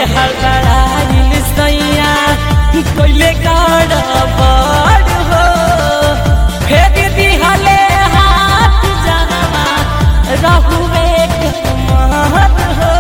हड़बड़ाइल सैया कोइले काड़ा बड़ हो फेर दिहले हाथ जनवा रहुवे कमार हो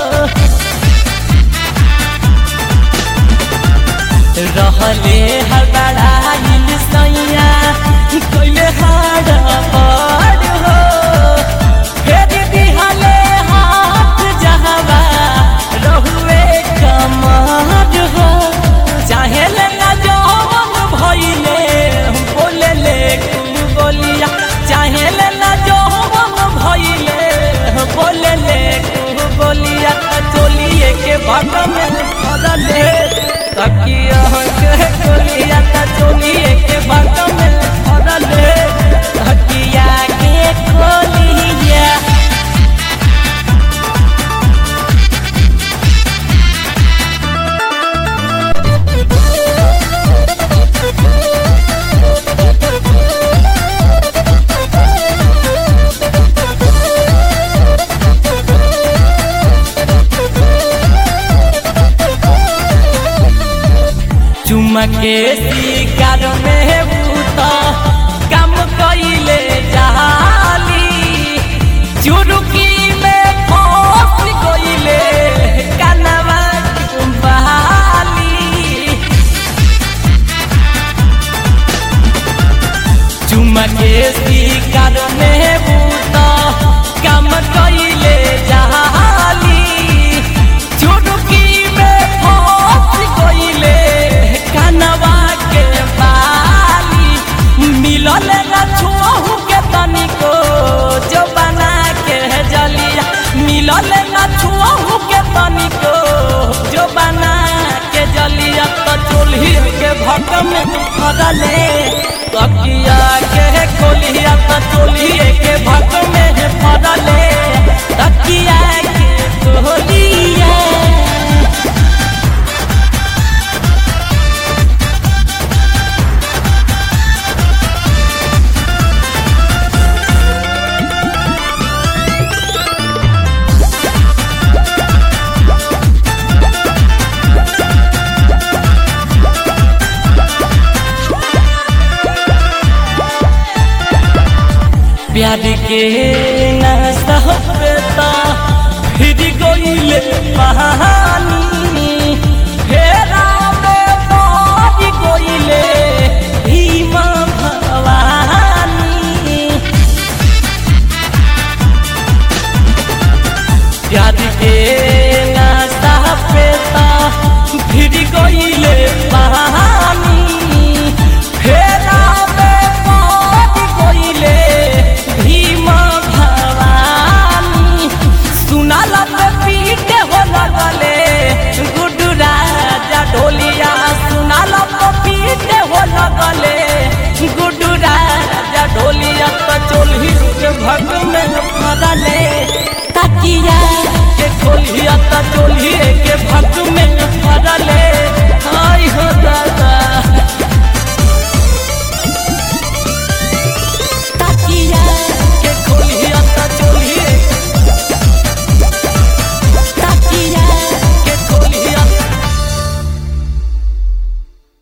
रहले हड़बड़ाइल सैया कोइले हाड़ा बड़ हो फेर दिहले हाथ जहवा रहुवे कमार हो चाहे लेना जौन भइले बोले ले कुल बोलिया चाहे लेना जौन भइले बोले ले कुल बोलिया चोलिए के भग में फरले तकिया के कोलिया त चोलिए के भग में फरले तकिया के कोलिया चुमके शिकार में बूता कम कइले जाली चुरुकी में फंस गइले कनवा बहाली चुमके शिकार में बूता कम कइले जाली चुरुकी में फंस गइले कनवा के बाली मिलल न छुअहू के तनिको जो बना के जलिया मिलल न छुअहू के तनिको जो बना के जलिया तो चोली के भट में फरले तकिया के खोलिया तो चोली के भट में फरले तकिया के खोलिया प्यार के नशा पेता फिर गइले कहानी फेरा में पार गइले भीमा भवानी प्यार के